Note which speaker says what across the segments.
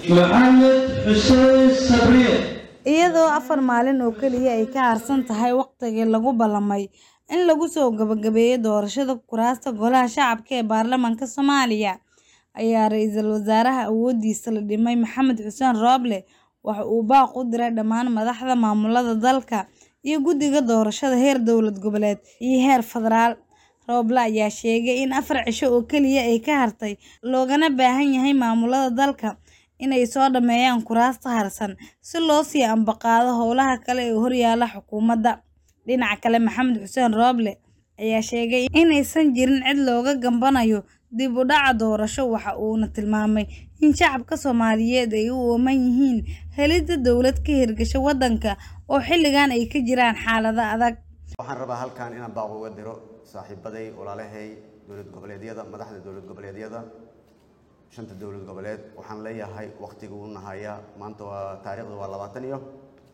Speaker 1: maxamed xuseen sabriye
Speaker 2: iyadoo afar maalin oo keliya ay ka harsan tahay waqtigii lagu ballamay in lagu soo gabagabeeyo doorashada kuraasta golaha shacabka ee baarlamaanka soomaaliya ayaa ra-iisul wasaaraha awoodiisa la dhimay maxamed xuseen rooble waxa uu baaq u diray dhammaan madaxda maamulada dalka iyo guddiga doorashada heer dowlad goboleed iyo heer federaal rooble ayaa sheegay in afar cisho oo keliya ay ka hartay loogana baahan yahay maamulada dalka inay soo dhammeeyaan kuraasta harsan si loo sii ambaqaado howlaha kale ee horyaala xukuumadda dhinaca kale maxamed xuseen rooble ayaa sheegay inaysan jirin cid looga gambanayo dib u dhaca doorasho waxa uuna tilmaamay in shacabka soomaaliyeed ay u ooman yihiin helidda dowlad ka hirgasha waddanka oo xilligan ay ka jiraan xaalado adag
Speaker 3: waxaan rabaa halkan inaan baaq uga diro saaxiibaday walaalahay dowlad goboleedyada madaxda dowlad goboleedyada shanta dowlad goboleed waxaan leeyahay waqtiga uu nahaya maanta waa taariikhda waa labaatan iyo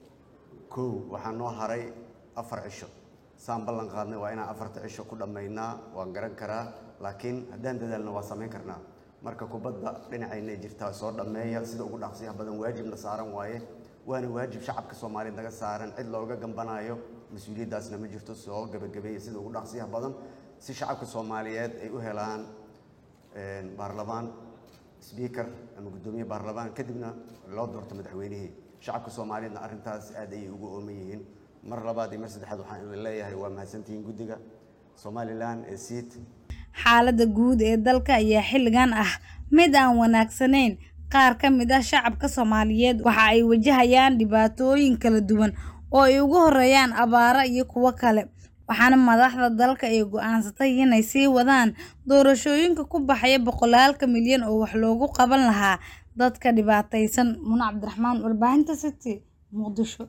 Speaker 3: kow waxaa noo haray afar cisho saan ballan qaadnay waa inaan afarta cisho ku dhammaynaa waan garan karaa laakiin haddaan dadaalno waa samayn karnaa marka kubadda dhinacaynay jirtaa soo dhammeeya sida ugu dhaqsiyaha badan waajibna saaran waaye waana waajib shacabka soomaaliya naga saaran cid looga gambanayo mas-uuliyaddaasna ma jirto soo gebagabeeya sida ugu dhaqsiyaha badan si shacabka soomaaliyeed ay u helaan baarlamaan sbiikar ama guddoomiye baarlamaan kadibna loo doorto madaxweynihii shacabka soomaaliyeedna arrintaas aad ayay ugu ooman yihiin mar labaad iyo mar saddexaad waxaan idin leeyahay waa mahadsantihiin guddiga somalilan ee siid
Speaker 2: xaaladda guud ee dalka ayaa xilligan ah mid aan wanaagsanayn qaar ka mid ah shacabka soomaaliyeed waxa ay wajahayaan dhibaatooyin kala duwan oo ay ugu horeeyaan abaaro iyo kuwo kale waxaana madaxda dalka ay go-aansatay inay sii wadaan doorashooyinka ku baxaya boqolaalka milyan oo wax loogu qaban lahaa dadka dhibaataysan muna cabdiraxmaan warbaahinta city muqdisho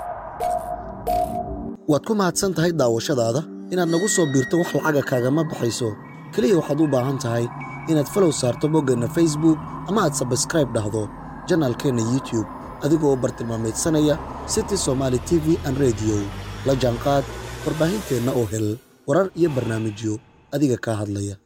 Speaker 4: waad ku mahadsan tahay daawashadaada inaad nagu soo biirto wax lacaga kaagama baxayso keliya waxaad u baahan tahay inaad falow saarto boggeenna facebook ama aad sabskraib dhahdo janaalkeenna youtube adigoo u bartilmaamaydsanaya city somaali t v an rediyo la jaanqaad warbaahinteenna oo hel warar iyo barnaamijyo adiga kaa hadlaya